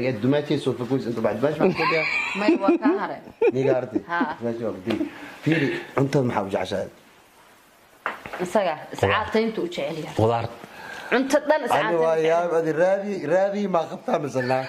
dumaashay soo fogoys inta bacd baash baan kadiya may waa kaa hare niga arti Ha. dumaashay waa kadiya fiiri cuntada maxaa u jeceshahay isaga iscaatayntu u jecel yahay qudaar cunto dhan ani waa iscaatayn yaab adi raadi raadi maa qabtaa misanaa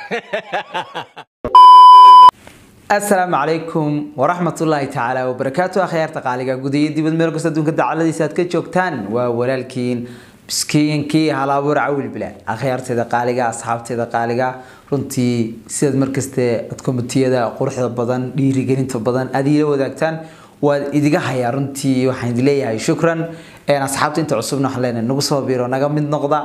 asalaamu calaykum waraxmatullaahi tacaala wabarakaatu akhyaarta qaaliga gudayo dibad meel kasta adduunka dacaladiisa aad ka joogtaan waa walaalkiin miskiinkii halabuur cawil bilaad akhyaarteeda qaaliga asxaabteeda qaaliga runtii sidaad markaste ad komitiyada quruxda badan dhiirigelinta badan aad iila wadaagtaan waad idiga hayaa runtii waxaan idin leeyahay shukran asxaabta inta cusubna waxaan leenahay nagu soo biro naga mid noqda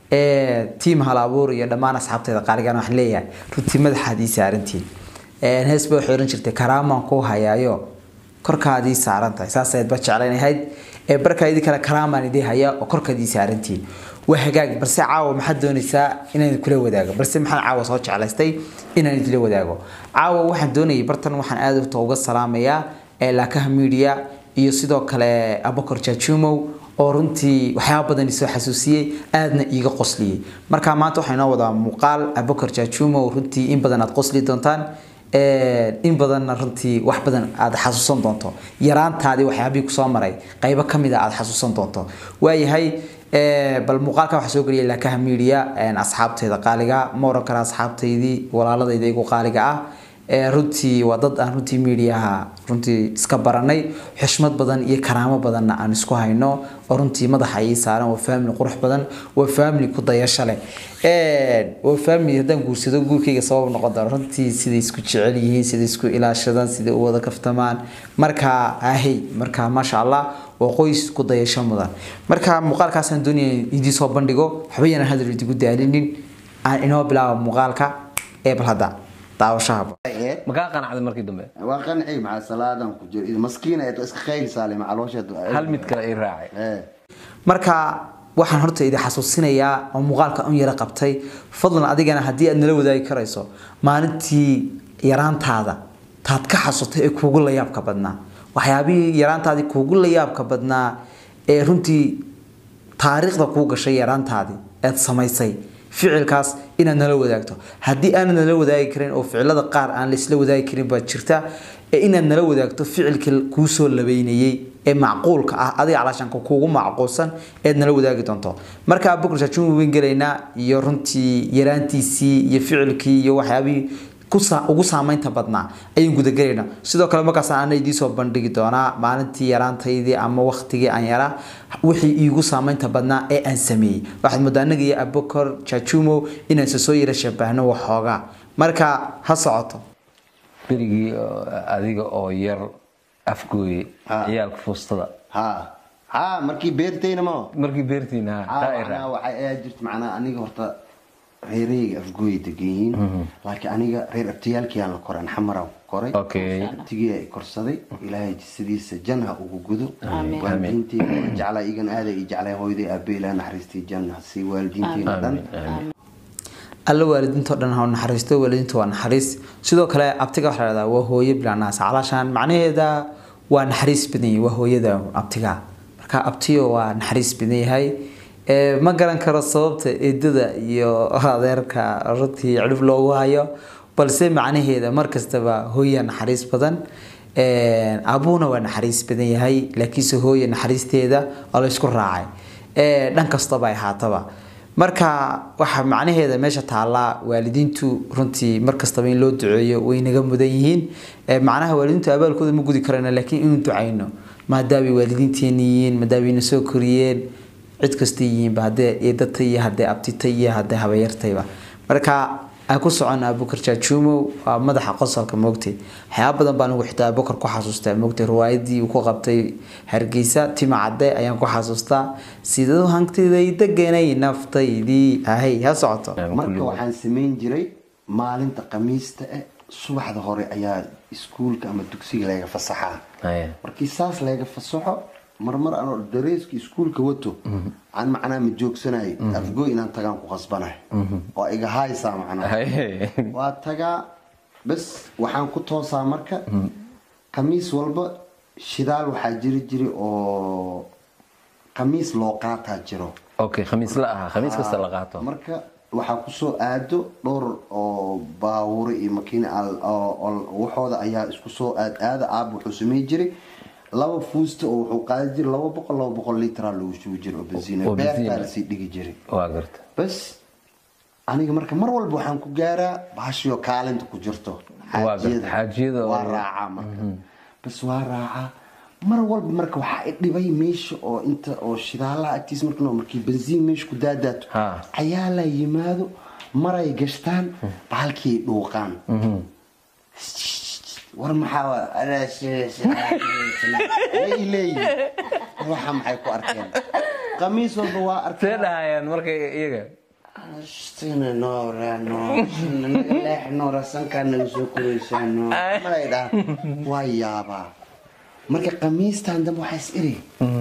tiim halabuur iyo dhammaan asxaabteeda qaaligan waxaan leeyahay runtii madaxaad ii saarantiin hees bay waxay oran jirtay karaamaan kuu hayaayo korkaadii saaran tahay saasayd ba jeclaynahayd ee barkaa idin kale karaamaan idii haya oo korkaadii saarantiin waa hagaag balse caawa maxaad doonaysaa inaan kula wadaago balse maxaan caawa soo jeclaystay inaan idila wadaago caawa waxaan doonayay bartan waxaan aad urta uga salaamayaa ee laakaha media iyo sidoo kale abakor jajumow oo runtii waxyaaba badan isoo xasuusiyey aadna iiga qosliyey marka maanta waxaa inoo wadaa muuqaal abakor jajumow runtii in badan aad qosli doontaan in badanna runtii wax badan aad xasuusan doonto yaraantaadii waxyaabihii kusoo maray qaybo kamid a aad xasuusan doonto waayahay bal muuqaalka waxaa soo geliyay laakaha media asxaabteeda qaaliga ma oran kara asxaabtaydii walaaladayda igu qaaliga ah runtii waa dad aan runtii mediaha runtii iska baranay xushmad badan iyo karaamo badanna aan isku hayno oo runtii madaxa ii saaran waa family qurux badan waa family ku dayasho leh waa family haddaan guursado guurkayga sabab noqon doono runtii siday isku jecel yihiin siday isku ilaashadaan siday u wada kaftamaan marka ahey marka maasha allah waa qoys ku dayasho mudan marka muuqaalkaasaan doonaya idii soo bandhigo waxba yanaan hadal idigu daalinin aan inoo bilaabo muuqaalka ee bal hadda daawashahaba makaa qanacday markii dambe waa qancay maxaa salaadan ku jiro maskiina ee iska khayl saale macaloosheed hal mid kale ii raacay ee marka waxaan horta idin xasuusinayaa oo muuqaalka un yara qabtay fadlan adigana haddii aad nala wadaagi karayso maalintii yaraantaada taad ka xasutay ee kuugu layaabka badnaa waxyaabihii yaraantaadii kuugu layaabka badnaa ee runtii taariikhda kuu gashay yaraantaadii eed samaysay ficilkaas inaad nala wadaagto haddii aanad nala wadaagi karin oo ficilada qaar aan laisla wadaagi karin baa jirta ee inaad nala wadaagto ficilkii kuu soo labeynayey ee macquulka ah adiga calaashanka kuugu macquulsan eed nala wadaagi doonto marka bukur shaajun weyn gelaynaa iyo runtii yaraantiisii iyo ficilkii iyo waxyaabihii ugu saamaynta badnaa ayaan gudagelaynaa sidoo kale markaas ana idiin soo bandhigi doonaa maalintii yaraantaydii ama waktigii aan yaraa wixii iigu saamaynta badnaa ee aan sameeyey waxaad moodaa anaga iyo abokor jajumo inaan soo yara shabahno waxoogaa marka ha socoto berigii oo adiga oo yar afgooye Ha. ciyaalka fuustada ha ha markii beertayna ma markii beertiina ha taa ii macnaa raacay waxay aad jirta macnaa aniga horta reereyga afgooya degan yihiin laakiin aniga reer abtiyaalkiyaan la koray an xamaraan ku koray okay abtigii ay korsaday ilaahay jisadiisa janha ugu gudo Amiin. waalidiinteyda waa jeclaa igan aaday i jeclaa hooyaday aabe ilaah naxariistii janna sii waalidiinteena dhan aamin aamin alla waalidiintao dhan ha naxariisto waalidiinta waa naxariis sidoo kale abtiga waxaa la dhahdaa waa hooyo bilanaas calaashaan macnaheeda waa naxariis badan yahay waa hooyada abtiga marka abtiyo waa naxariis badan yahay Ee, ma garan karo sababta eedada iyo adeerka runtii cirib loogu hayo balse macnaheeda mar kastaba hooya naxariis badan Ee, abuuna waa naxariis badan yahay laakiinse hooya naxariisteeda oo la isku raacay Ee, dhan kastaba ay ahaataba marka waxa macnaheeda meesha taallaa waalidiintu runtii mar kastaba in loo duceeyo way naga mudan yihiin Ee, macnaha waalidiintu abaalkooda ma gudi karayno laakiin inuu ducayno maadaamay waalidiinteena yihiin maadaamay na soo koriyeen cid kasta yihiinba haddee eedata iyo haddee abtita iyo haddee habayartayba marka aan ku socona abukar jaajuumow waa madaxa qosolka moogtay waxyaaba badan baan ugu xitaa abukar ku xasuustaa moogtay riwaayadii uu ku qabtay hargeysa tima cadde ayaan ku xasuustaa siduu hantiday deganay naftaydii ahay ha socoto marka waxaan samayn jiray maalinta khamiista eh subaxda hore ayaa iskuulka ama dugsiga laga fasaxaa Haya. markii saas laga fasaxo marmar anoo dareeska iskuulka wato aan macnaa ma joogsanayo afgooy inaan tagaan ku qasbanahay oo iga haysaa macnaa Haye. waa tagaa bas waxaan ku toosaa marka khamiis walba shidaal waxaa jiri jiri oo khamiis loo qaataa jiro okay khamiis la aha khamiis kasta la qaato marka waxaa kusoo aado dhowr oo baawure iyo makiina waxooda ayaa isku soo aad aada aab wuxuu samey jiray laba fuusta oo wuxuu qaadi jiray laba boqol laba boqol litraa lagu shubi jiray oo bensiina oo bensiin beertaa ah. lasii dhigi jiray waa garta bas aniga marka mar walba waxaan ku gaaraa bahashio kaalinta ku jirto Waa garta, xaajiyada oo- waa raacaa marka bas waa raacaa mar walba marka waxaa i dhibay meesha oo inta oo shidaalaha agtiis marka noo- markii bensiin meesha ku daadaato Ha. ayaa la yimaado maray gashtaan bahalkii ay dhuuqaan war maxaa wa- anaa si- si- way leeyihin waxa maxay ku arkeen qamiis walba waa see arkeen dhahayaan markay iyaga Sina noora no naga leex noora sankaa naga soo koraysaano malay dhaa waa yaabaa marka qamiistan dambe waxaa is iri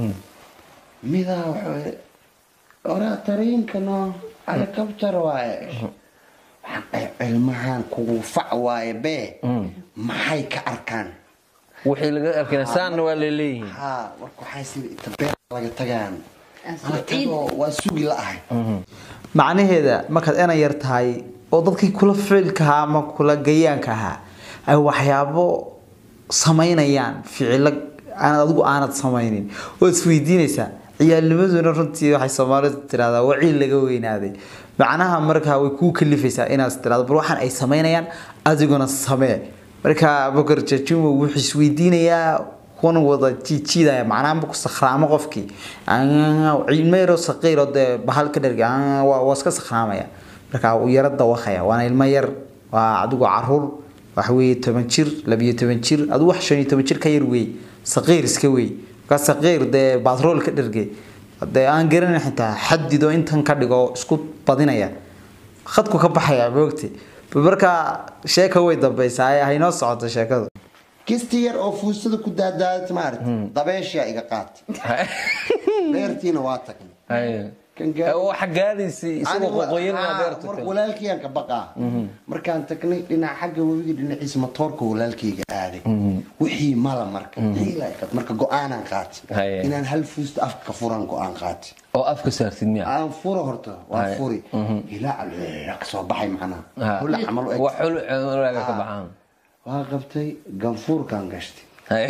midaa wuxuu oraa tariinka no helicopter waaye waxaan dhahay cilmahan kugu fac waaye bee maxay ka arkaan wixii laga arkayna saanna waa leeleeyihiin haa warka waxaa is iri inta beer laga tagaan Aan Ana soo tagoo waa sugi la-ahay macnaheeda markaad ena yar tahay oo dadkii kula ficilka ahaa ama kula gayaanka ahaa ay waxyaabo samaynayaan ficilo aanad adigu aanad samaynin oo isweydiinaysaa ciyaalnimaduna runtii waxay soomaalidu tirahdaa waciil laga weynaaday macnaha markaa way kuu kalifaysaa inaad tirahdo bal waxaan ay samaynayaan adiguna samee marka abukar jajumo wuxuu isweydiinayaa kuna wada jiijiidaya macnaha marku sakhraamo qofkii ilmo yaroo saqiiro dee bahal ka dherga waa waa iska sakhraamaya marka uu yaro dawaqaya waana ilmo yar waa adigu caruur waxa weeye toban jir labiyo toban jir adigu wax shan iyo toban jir ka yar wey saqiir iska wey marka saqiir dee batrool ka dhergay dee aan garanay xitaa xadido intan ka dhigo isku badinaya khadku ka baxaya moogti marka sheeka way dambaysaa ee haynoo socoto sheekadu kisti yar oo fuustada ku daadaadat maarata dabeeshaa iga qaatay beertiina waa tagnay Haye. Kan gaar- waxa gaadhaysay isagoo Anigu- qoqoyin haa, beerta marka walaalkayaan ka baqaa markaan tagnay dhinaca xagga webiga dhinaciisa matoorka walaalkayga aaday wixii mala marka Xiila ay qaat- marka go-aanaan qaatay Haye. inaan hal fuusta afka ka furan go-aan qaatay oo afka saartid miya aan furo horta waa Haye. furi ilaa ka soo baxay macnaha Ha. hula camal u eg wax xul cunuraaga ka baxaan waa qabtay ganfuurkaan gashtay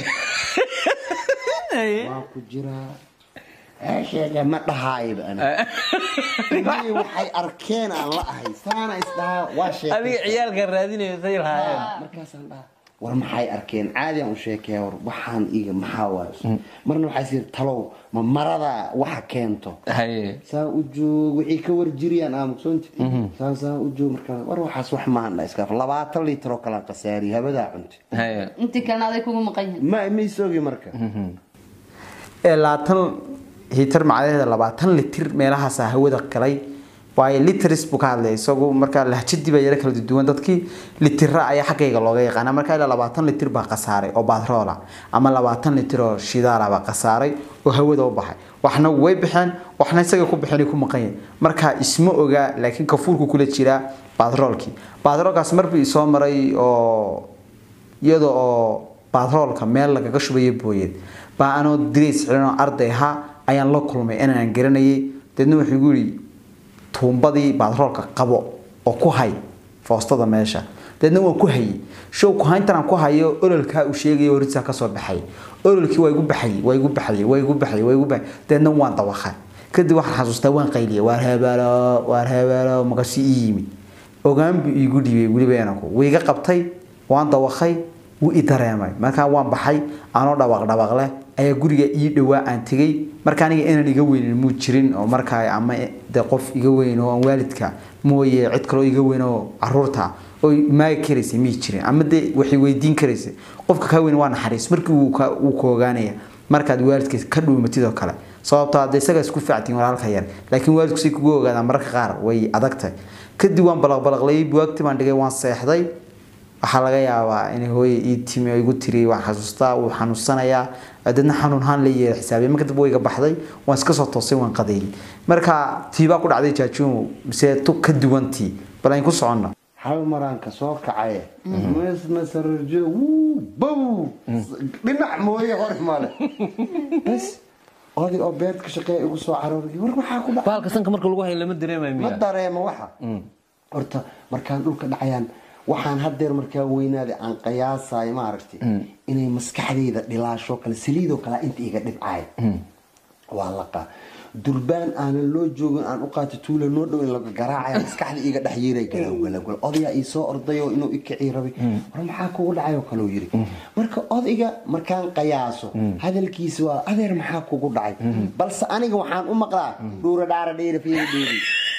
Haye. waan ku jiraa heesheega ma dhahaayba ana Ilmihii waxay arkeen aan la ahay saana isdhahaa waa adiga sheekay ciyaalka raadinayo say lahaayeen markaasaan dhaha war maxay arkeen caadi aan u sheekeeya war waxaan iga maxaa waayo marna waxaa sii talow ma marada waxa keento haye saa u joog wixii ka warjiriyaan aamusoonti saan saa u joog markaa war waxaas wax maahan dha iskaaf labaatan liitar oo kalaan qasaariy habadaa cunti haye intii kalena aday kugu maqan yihiin ma maysogi marka ee labaatan hitar macnaheeda labaatan litir meelahaasa hawada galay waayo litris buu ka hadlaya isagu markaa lahjadii baa yaro kala duwan dadkii litira ayaa xaggayga looga yaqaana markaa ilaa labaatan litir baa khasaaray oo batroola ama labaatan litir oo shidaala baa khasaaray oo hawada u baxay waxna way baxeen waxna isaga ku baxeen ku maqan yahay markaa isma ogaa laakiin kafuurku kula jiraa batroolkii batroolkaas marbii isoo maray oo iyada oo batroolka meel lagaga shubayo booyeed baa anoo dirays xiran oo arday ahaa ayaan la kulmay inaan garanayay deedna wuxuu igu yidhi tuumbadii batroolka qabo oo ku hay foostada meesha deedna waan ku hayay show ku hayntan aan ku hayo ololkaa uu sheegayo horisaa kasoo baxay ololkii waa igu baxayay waa igu baxayay waa igu baxayay waa igu baxay deedna waan dawaqay kadib waxaan xasuustaa waan qayliyay waar hebeelo waar hebeelo makasi ii yimid ogaan buu iigu dhiibay weliba inanku wuu iga qabtay waan dawaqay wuu i dareemay markaa waan baxay anoo dhawaaq dhawaaq leh ayaa guriga ii dhowaa aan tegey marka aniga inaan iga weynin muu jirin oo markaa ama de qof iga weyn oo aan waalidka mooye cid kaloo iga weyn oo caruurta oo maagi karaysay mii jirin ama de waxay weydiin karaysay qofka kaa weyn waa naxariis markii wuu ka wuu ka ogaanaya markaad waalidkiis ka dhuumatid oo kale sababtoo hadda isaga isku fiictiin walaalka yar laakiin waalidku say kugu ogaadaan mararka qaar way adagtahay kadib waan balaqbalaqlayay buwaagti baan dhigay waan seexday waxaa laga yaabaa inay hooye ii timi oo igu tiri waan xasuustaa wuu xanuunsanayaa dadna xanuunhaan la yeela xisaabay marka dib wayga baxday waan iska soo toosay waan qadeeyay marka tiibaa ku dhacday jaajuumo mise tu ka duwantii bal ayn ku soconno hal maraan ka soo kacaye mesna sararjo wuu bow dhinac mooye hore male bas oday oo beerta ka shaqeeya igu soo carooray war maxaa ku dhacay baalka sanka marka lagu hayo lama dareemayo ma miya dareemo waxa horta markaan dhulka dhacayaan waxaan hadeer markaa weynaaday aan qiyaasayo maaragtay inay maskaxdayda dhilaasho kale saliidoo kale inta iga dhibcaay waa laqa durbaan aanan loo joogin aan u qaato tuula noo dhow in laga garaacaya maskaxda iga dhex yeeray galawgalawgal odayaa ii soo ordayo inuu i kicii rabay war maxaa kugu dhacay oo kaleu yiri marka odayga markaan qiyaaso hadalkiisa waa adeer maxaa kugu dhacay balse aniga waxaan u maqlaa dhuura dhaara dheera fiiri dheeri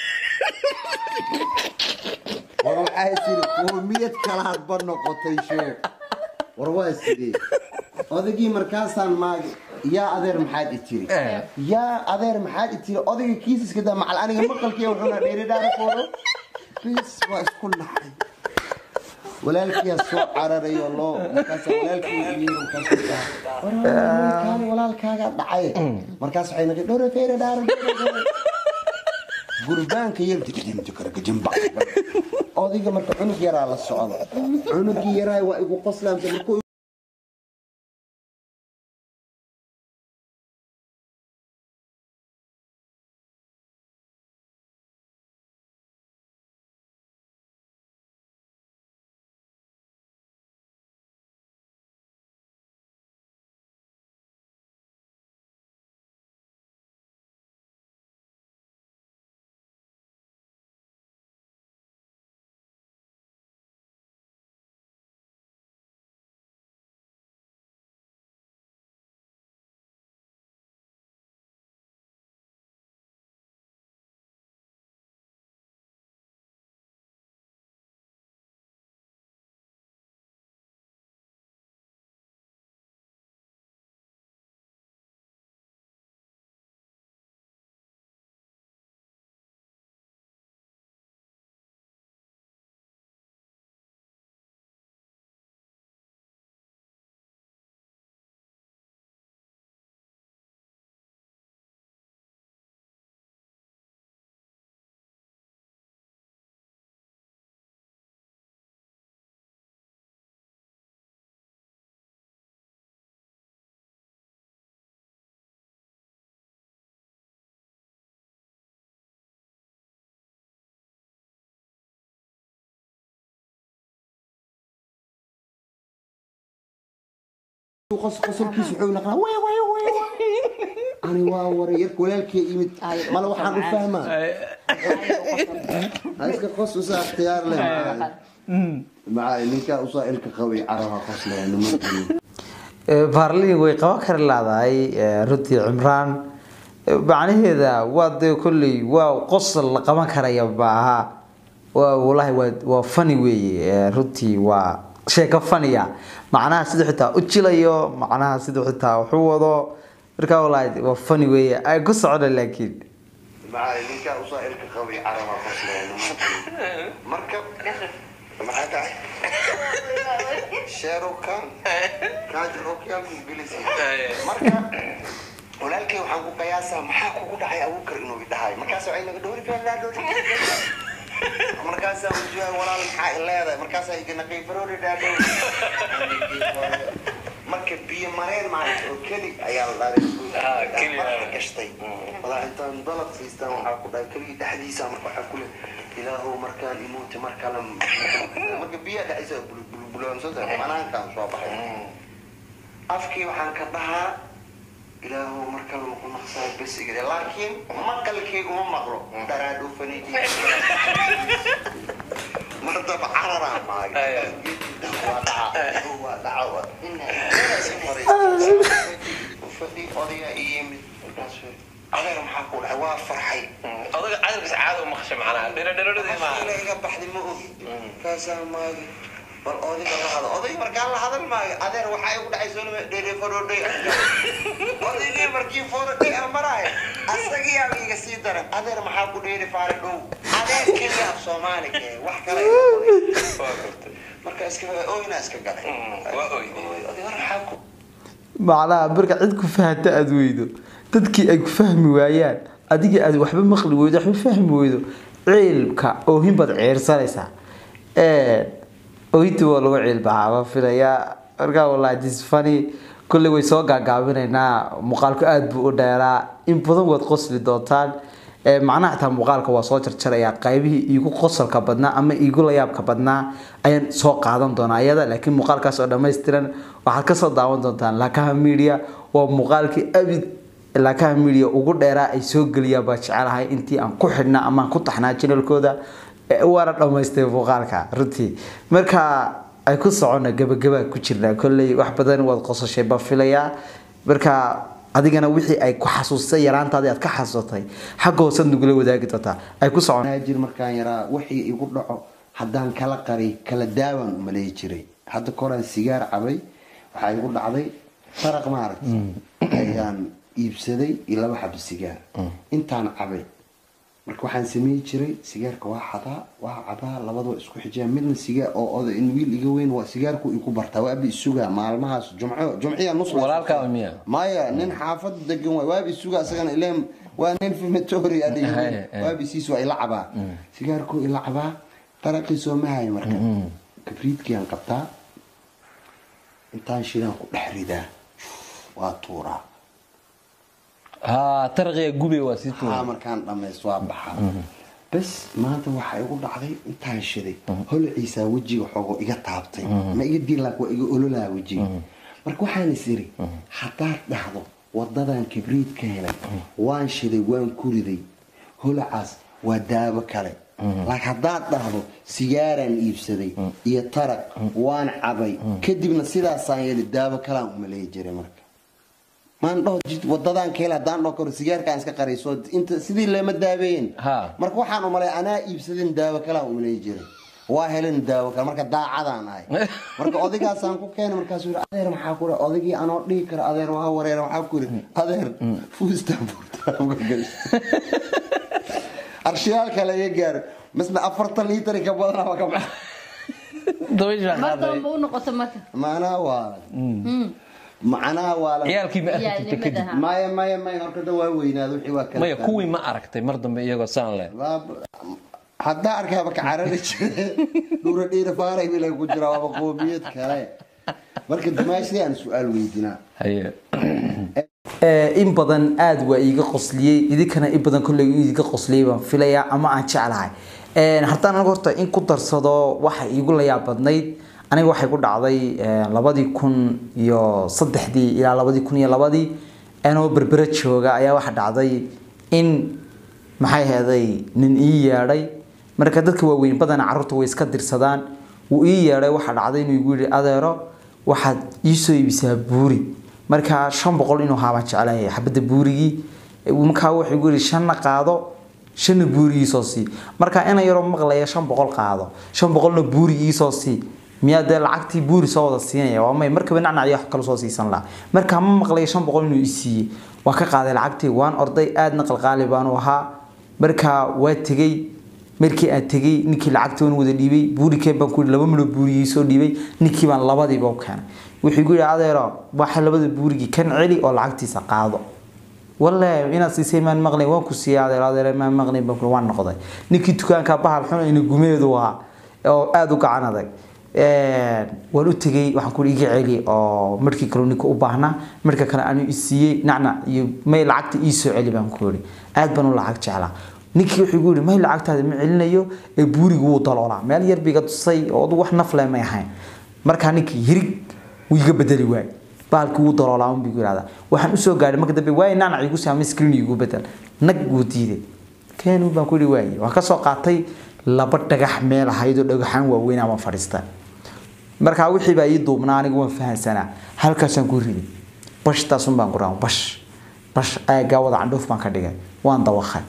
war waxay tiri qoomiyad kalaad ba noqotay sheeg war waa sidee odaygii markaasaan maagi yaa adeer maxaad i tiri yaa adeer maxaad i tiri odayga kiisiska daa macal aniga maqalkii wuxuuna dheeri dhaara fooro bis waa isku naxay walaalkiyaa soo cararayo loo markaas walaalkii yiri markaas war walaalkaani walaalkaaga dhacay markaas waxay naqi dhore feere dhaara gurbaanka yeltijimjikargajimba odayga marka cunug yaraa la socda cunugii yaraa waa igu qoslaamta markuu qosolkiisa wuxuu naqnaa way way way ani waa waray yarka walaalkii yimid mala waxaan u fahmaa ha iska qos usaa ikhtiyaar leh macali ninkaa usaa ilka qabay caraha qos leh nimankii baarliin way qaban kari laadahay runtii cimraan macnaheeda waa dee kolley waa qosol la qaban karaya maaha waa walahi waa waa fani weeye runtii waa sheeko faniya macnaha siduu xitaa u jilayo macnaha siduu xitaa wuxuu wado markaa walahi waa fani weeye ay ku socda laakiin macali ninkaa usaa ilka qabay caraha qos leh nimankii marka maxaa tahay sheerukan kaajirokyaankugelisi marka walaalkay waxaan ku qiyaasaa maxaa kugu dhacay abuukar inuu idhahay markaas waxay naga dhowri feelaa dhowri markaasaa ujiha walaal maxaa i leedahay markaasaa iganaqay faroori dhaadhow marka biyo mareen maalinta oo keli ayaa la dharay marka gashtay walaa intaan dalab siistaan waxaa ku dhahay keligii dhexdiisa marka waxaa ku le ilaahow markaan imuuti mar kale marka biyaha dhexdiisa bulbulbulansada banaankaan soo baxay afkii waxaan ka dhahaa ilaahow mar kale maku naqsaa bes igade laakiin maqalkii uma maqlo dharaadhu faniidi mardaba cararaa maagay waa dhaca waa dhaca fadhi odaya iyo yimid markaas adeer maxaa ku dhahay waa farxay odaga cadarkiisa caada u maqashay macnaha dhiradhiradii maaha ila iga baxday ma og kaasaa maagay bal odayga la hadal oday markaan la hadal maayo adeer waxaa igu dhacay soo dhere forodhay odaygii markii forodhay aan maraayo asagii aa iga sii daran adeer maxaa ku dheeri faara dhow adeer keliya af soomaaliga eh, wax kale marka iska oyna iska galay waa oyday oday war maxaa ku macnaha marka cid ku fahanta aada weydo dadkii ay ku fahmi waayaan adigii aad waxba maqli weydo waxba fahmi weydo ciilka oohin baad ciirsanaysaa oohintii waa lagu ciilbaxaa ma filayaa markaa wallahi this funny kolley way soo gaagaabinaynaa muuqaalku aada buu u dheeraa in badan waad qosli doontaan Ee, macnaha xitaa muuqaalka waa soo jarjarayaa qaybihii iigu qosolka badnaa ama iigu layaabka badnaa ayaan soo qaadan doonaa iyada laakiin muuqaalkaas oo dhammaystiran waxaad kasoo daawan doontaan lakaha media waa muuqaalkii abid lakaha media ugu dheeraa ay soo geliyaan baa jecelahay intii aan ku xidhnaa ama aan ku taxnaa janalkooda Ee, waana dhammaystay muuqaalka runtii marka ay ku socona gabagabaa ku jirnaa kolley wax badan waad qosashay baan filayaa marka adigana wixii ay ku xasuustay yaraantaadii aad ka xasuustay xagga hoosaad nagula wadaagi doontaa ay ku socon jir markaan yaraa wixii igu dhaco haddaan kala qari kala daawan maleyi jiray hadda koraan sigaar cabay waxaa igu dhacday faraq maaragta ayaan iibsaday iyo laba xabo sigaar intaan cabay marka waxaan sameyi jiray sigaarka waa xadaa waa cabaa labadaba isku xijaa midna sigaar oo oday in wiil iga weyn waa sigaarku igu bartaa waabi isugaa maalmahaas jumco jumciya nus walaalkaa miya maya nin xaafad degan waay waabi isuga asagana ileen waa nin fimatori Haye, haye. waabi siis waa ila cabaa sigaarku ila cabaa daraqii soo mahayo marka kabriidkiaan qabtaa intaan shidaan ku dhex ridaa waa tuuraa ha taraqiya gube waa sii haa tuura markaan dhammaysto waa baxaa bas maanta waxaa igu dhacday intaan shiday holciisaa wejiga xoogo iga taabtay ma iga diilaak waa iga ololaa wejiga marka waxaan is iri haddaad dhahdo wadadan kibriid ka helay waan shiday waan ku riday holacaas waa daabo kale laakiin haddaad dhahdo sigaaraan iibsaday iyo taraq waan cabay kadibna sidaasaan yeeli daabo kalaan umaleeyi jiray marka maan dhaho jid- wadadaan ka hel haddaan dhaho karo sigaarkaan iska qarayso inta sidii leema daabeeyen Ha. marka waxaan umalay anaa iibsadin daawo kalaan umaleeyi jiray waa helin daawo kale marka daacadaan ahay marka odaygaasaan ku keenay markaasuu yidhi adeer maxaa ku dhahay odaygii anoo dhihi kara adeer waa wareer waxaa ku yidhi adeer fuustaan arshiyaal kale iga gaaro misna afartan liitari ka badanaa ka baxa dabaysha mar qaaday dambe u noqoto marka macnaha waa macnaha waa la ciyaalkii ma arki jirta kadib Ciyaalnimada. maya maya maya horta da waa weynaada wixii waa kala maya kuwii ma aragtay mar dambe iyagoo saan leh haddaa arkaaba ka carari jire dhuura dhiira faaray bila ku jira waaba qoomiyad kale marka dimaashadii aan su-aal weydinaa haye Ee, in badan aada waa iiga qosliyey idinkana in badan kolley iiga qosliyey baan filayaa ama aan jeclahay Een, haddaan aniga horta in ku darsado waxa iigu layaab badnayd aniga waxay ku dhacday een, labadii kun iyo saddexdii ilaa labadii kun iyo labadii anoo berbera jooga ayaa waxa dhacday in maxay heeday nin ii yeedhay marka dadka waaweyn badana carruurta way iska dirsadaan wuu ii yeedhay waxaa dhacday inuu igu yidhi adeero waxaad ii soo iibisaa buuri markaa shan boqol inuu haabaan jeclahay xabadda buurigii markaa wuxuu igu yidhi shanna qaado shanna buuri iisoo sii markaa ina yaroo maqlaya shan boqol qaado shan boqolna buuri iisoo sii miyaa dee lacagtii buuri soo wada siinaya waa may markaba nacnaciyo wax kale soo siisan lahaa markaa ma maqlaya shan boqol inuu isiiyey waan ka qaaday lacagtii waan orday aadna qalqaali baanu ahaa markaa waa tegey markii aan tegey ninkii lacagtii waan wada dhiibay buurikeen baan ku yidhi laba milo buurigii soo dhiibay ninkii baan labadiiba u keenay wuxuu igu yidhi adeero waxa labada buurigii kan celi oo lacagtiisa qaado wallahi inaad siisay maan maqlayn waan ku siiyay adeer adeer maan maqlayn baan ku waan noqday ninkii dukaanka bahal xun ina gumeedu ahaa oo aada u gacan adag Een, waan u tegey waxaan ku iga celi oo markii kale ninka u baahnaa marka kale aanu isiiyey nacnac iyo may lacagta ii soo celi baan ku yidhi aad baan u lacag jeclaa ninkii wuxuu igu yidhi may lacagtaada ma celinayo ee buurigu wuu daloolaa meel yar biga tusay oo wax nafle may ahayn markaa ninkii hirig wuu iga bedeli waay baalki wuu daloolaa un bigu yidhahdaa waxaan usoo gaadhay marka dambe waay nacnac igu saamay screen igu bedel nag wuu diiday keen baan ku yidhi waay waan kasoo qaatay laba dhagax meel ahayd oo dhagaxaan waaweyn ama fadhiista markaa wixii baa ii duubnaa aniga waan fahansanaa halkaasaan ku riday bashtaasun baan ku raaa bash bash aagaa wada candhuuf baan ka dhigay waan dawakay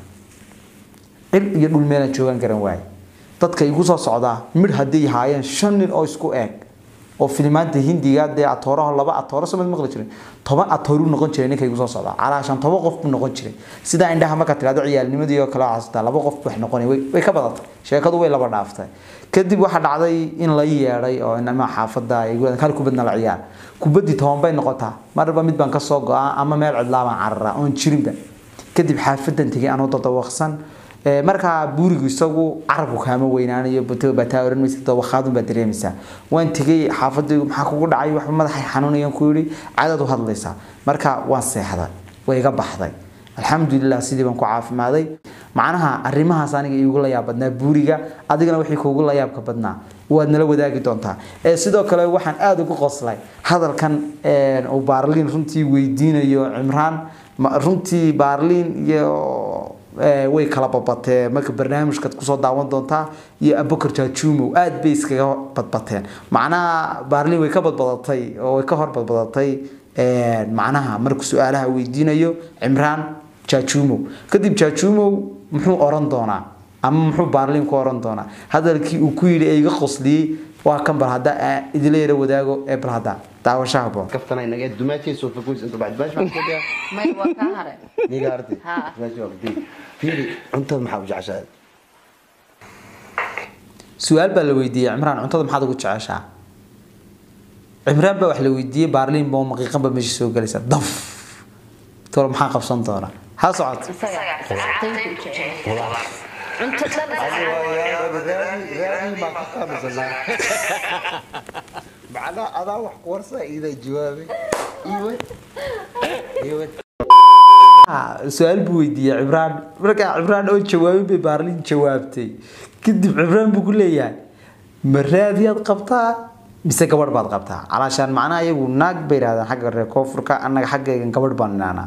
cil iyo dhul meelaan joogan garan waaye dadka igu soo socdaa midh hadday haayeen shan nin oo isku eeg oo filimaanta hindiga dee atooraha laba atooro samad maqli jiray toban atooru noqon jiray ninka igu soo socdaa calaashan toban qof buu noqon jiray sidaa indhaha marka tirahdo ciyaalnimadii oo kale xasuustaa laba qof wax noqonay way way ka badatay sheekadu way laba dhaaftay kadib waxaa dhacday in la yeedhay oo inama xaafada ay hal kubadna la ciyaar kubaddii toban bay noqotaa marba mid baan kasoo go-aa ama meel cidlaa baan cararaa oon jirinba kadib xaafadan tegay anoo dadawaqsan Ee, markaa buurigu isagu carabku kaama weynaanayo bataa oran maysa dawakhaadun baa dareemaysaa waan tegay xaafadaygu maxaa kugu dhacay waxba madaxay xanuunayaan ku yidhi cadaad u hadlaysaa marka waan seexday way iga baxday alxamdulilah sidii baan ku caafimaaday macnaha arrimahaas aniga iigu la yaab badnaa buuriga adigana wixii kuugu la yaabka badnaa waad nala wadaagi doontaa ee sidoo kale waxaan aada ugu qoslay hadalkan een, uu baarliin runtii weydiinayo cimraan ma- runtii baarliin iyo ee, way kala badbateen marka barnaamijkaad kusoo daawan doontaa iyo abukar jaajuumow aad bay iskaga badbateen macnaha baarliin way ka badbadatay oo way ka hor badbadatay een, macnaha markuu su-aalaha weydiinayo cimraan jaajuumow kadib jaajuumow muxuu oran doonaa ama muxuu baarliin ku oran doonaa hadalkii uu ku yidhi ee iga qosliyey waa kan bal hadda aan idila yara wadaago ee bal hadda daawashaha boon kaftana inaga dumaashii soo fogoys inta bacd baash baan kadiya may waa kaa hare niga arti Ha. dumaashi waa kadiya fiiri cuntada maxaa u jeceshahay su-aal baa la weydiiyey cimraan cuntada maxaad ugu jeceshaa cimraan baa wax la weydiiyey baarliin baa maqiiqan baa meesha soo galaysa daf tolo maxaa qabsan doona ha socod isaga asxaabtaynta u jecel cunto dhan macnaa adaa wax ku warsa iida jawaabay iwad iwad Ah, su-aal buu weydiiyey cimraan markaa cimraan oo jawaabin bay baarliin jawaabtay kadib cimraan buu ku leeyahay ma raadiyaad qabtaa mise gabadh baad qabtaa calaashaan macnaha iyagu naag bay yidhahdaan xagga reer koonfurka annaga xaggaygan gabadh baan inaanaa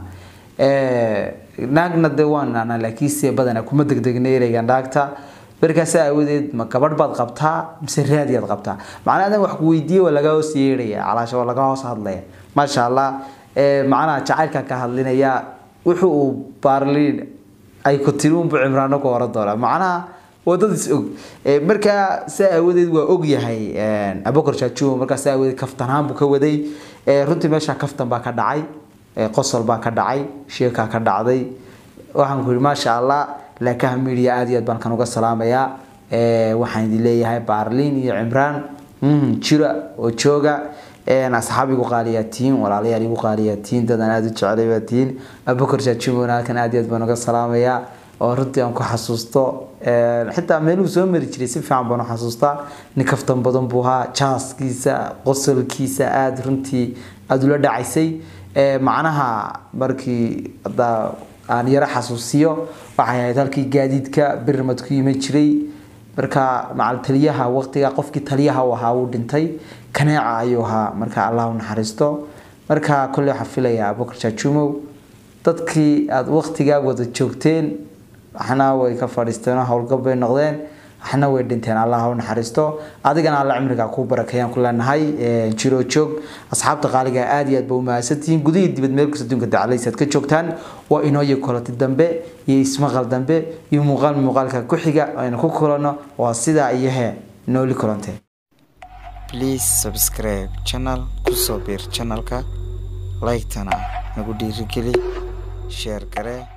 naagna dee waan inaanaa laakiinse badanaa kuma degdegna ereyga naagta markaasa aawadeed ma gabadh baad qabtaa mise raadiyaad qabtaa macnaha adan wax ku weydiiye waa laga hoos yeedhaya calaasha waa laga hoos hadlaya maasha allah Eh, macnaha jacaylkan ka hadlinaya wuxuu uu baarliin ay ku tiri unbu cimraano ku oran doonaa macnaha wadad is og Eh, markaa saa aawadeed waa og yahay abokor jaajumo markaa saa aawadeed kaftanhaan buu ka waday Eh, runtii meesha kaftan baa ka dhacay Eh, qosol baa ka dhacay sheekaa ka dhacday waxaan ku yidhi maasha allah laakaha media aad iyo aad baan kan uga salaamayaa Eh, waxaan idin leeyahay baarliin iyo cimraan mhm, jira oo jooga een asxaab igu qaaliyatiin walaalayaal igu qaaliyatiin dadan aada u jecelay baa tihiin abubakar jaajumona halkan aad iyo aad baan uga salaamayaa oo runtii aan ku xasuusto een xitaa meeluu soo mari jiray si fiican baan u xasuustaa nin kaftan badan buu ahaa jaaskiisa qosolkiisa aada runtii aada ula dhacaysay Ee, macnaha markii hadda aan yaro xasuusiyo waxay ahayd halkii gaadiidka birmad ku iman jiray marka macal taliyaha waqtiga qofkii taliyaha u ahaa uu dhintay kaneeca ayuu ahaa marka allah u naxariisto marka kolley waxaa filayaa abubakar jaajumow dadkii aada waqtigaa wada joogteen waxna way ka fadhiisteen oo howlgab bay noqdeen waxna way dhinteen allah ha u naxariisto adigana alla cimriga ku barakeeyaan ku leenahay Ee, jiro joog asxaabta qaaliga aad iyo aad ba u mahadsantihiin gudihii dibad meel kasta adduunka dacalays aad ka joogtaan waa inoo iyo kolati dambe iyo ismaqal dambe iyo muuqaal muuqaalka ku xiga aynu ku kulanno waa sidaa iyo hee nooli kulante please subscribe channel kusoo biir channelka like-tana nagu dhiirigeli share garee